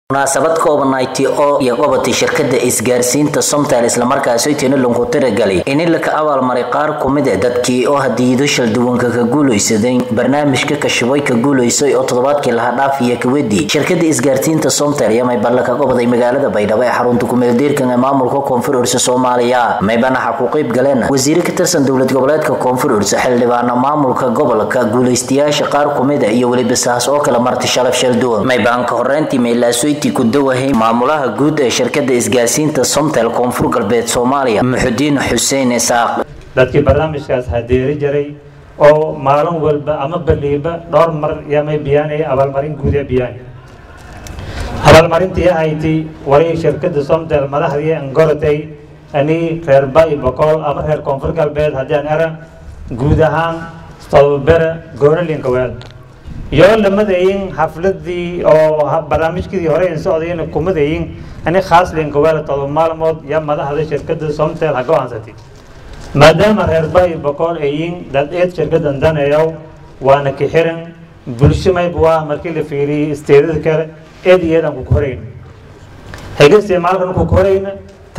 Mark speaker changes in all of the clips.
Speaker 1: munaasabad koobanaayti oo iyo qabatay shirkada isgaarsiinta somtal islamarkaasi tinilunku tiragalay in ilaka abaalmaray qaar kumid e dadkii oo hadiyado shalduwanka ka guulaysaday barnaamijka kashabay ka guulaysay oo toddobaadkii laha dhaafiya kawedi shirkada isgaarsiinta somtal iyo mayballa ka qabaday magaalada baydhabo ee xarunta kumeeldiirkan ee maamulka koonfur ursa soomaaliya maybanaxa ku qayb galeen wasiire ka tirsan dowlad goboleedka koonfur ursa xildhibaana maamulka gobolka guulaystayaasha qaar kumid a iyo weliba saas oo kale marti sharaf shalduwan maybaanka horeyntii meylaasoy ku dawahay maamulaha guud ee shirkada isgaarsiinta somtel koonfur galbeed soomaaliya muxudiin xuseen isaaq
Speaker 2: dadkii barnaamijkaas hadeeri jiray oo maalin walba ama baliiba dhowr mar yamay biyaanaya abaalmarin guud ee biyaani abaalmarintii ahayti waray shirkada somtel madaxdii angoratay ani reer bay boqol ama reer koonfur galbeed haddii aan era guud ahaan todobabere goonalinka weel iyo lamadayin xafladii oo barnaamijkii hore in socdayna kumadayin ani khaas linkaweel todoba maalmood iyo madaxda shirkada somtel ha go-aansatay maadaama reer bay boqol ayin dad eed shirkadan daneeyow waana ka xiran bulsho mayba waa markii la fiiriyey isteedada kale eed iyo eedan ku korayn hayga isticmaalkan ku korayna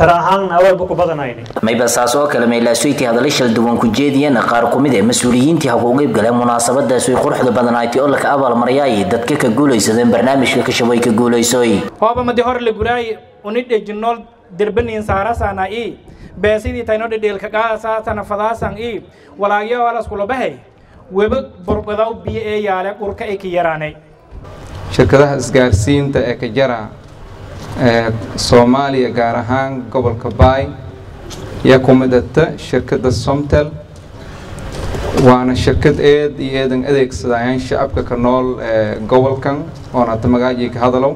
Speaker 1: mayba saas oo kale meylaasoyti hadalla shalduwan ku jeediyana qaar kumid ee mas-uuliyiintii ha ku qeyb galeen munaasabadaas way quruxda badanaaytay oo laka abaalmaryaay dadka ka guulaysadeen barnaamijka kashabay ka guulaysoy
Speaker 3: hooba madi hor la guraay uni dhejinool derbaniin saarasana i beesidii tayno dhedheelka qaasaasana fadaasan i walaagyo alaskulabahay weba burbadaw biyo ee yaale dhulka ay ka yaraanay
Speaker 4: shirkadaha isgaarsiinta ee ka jara soomaaliya gaar ahaan gobolka baay yaa ku midata shirkadda somtel waana shirkad eed iyo eedan adeegsadayaan shacabka ka nool gobolkan oona hata magaajii ka hadalow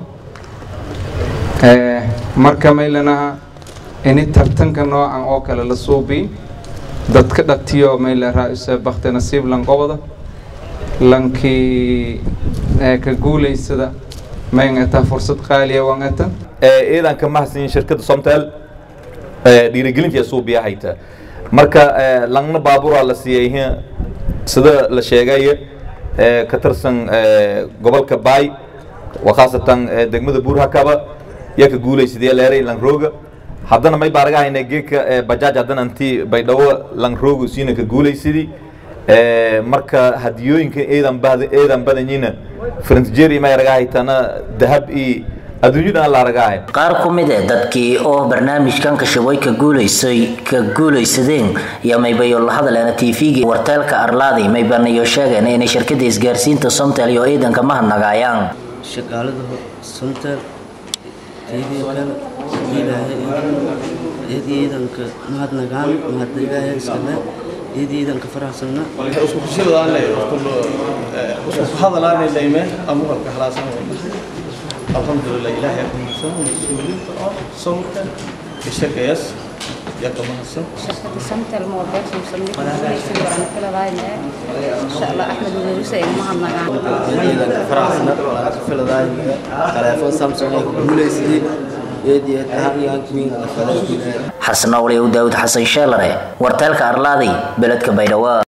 Speaker 4: marka maylanaha ini tartanka noocan oo kale la suubi dadka dhatiyo mayla raa-isa bakti nasiib lanqobada lankii ka guulaysada mayngataa fursad qaaliya wangata
Speaker 5: ciidanka mahadsan shirkadda somtel dhiirigelintii suubiya hayta marka langna baaburaa la siiyey sida la sheegay ka tirsan gobolka baay waa khaasatan degmada buurhakaba yaa ka guulaysadee leeray langrooga haddana may baaraga hayna geedka bajaaj haddana intii baydhabo langrooga siina ka guulaysadii marka hadiyooyinka eedan bada eedan badanyina frantjeri may raga haytana dahab iyo adduunyada la ragaay
Speaker 1: qaar ku mid ah dadkii oo barnaamijkan kashabay ka guulaysay ka guulaysadeen iyo maybayo la hadaleena tv-ga warteelka arlaadi maybanayo sheegeen inay shirkada isgaarsiinta somtel iyo ciidanka mahadnagaayaan
Speaker 6: shaqaalada somtel tv-kan ilaahay ciidanka mahadnagaan mahadnagaaya iskale ciidanka faraxsanna
Speaker 7: isku kushadaanay isku hadalaanay layme amuhalka halaasan alxamdulilah ilaahay ku mahadsan mas-uuliyiinta oo sawirka ishaqeeyas yaa ka mahadsan
Speaker 8: samtel mobile samsamni kulaysan waran kala daayne insha Allah Ahmed Muuse ay mahadnagaan
Speaker 6: ciidanka faraxsanna wala ka filadaay telefoon samsung ay guuleysay eediyad ahaan queen
Speaker 1: xasan awliya daawud xasan sheelare warteelka arlaaday beledka baydhabo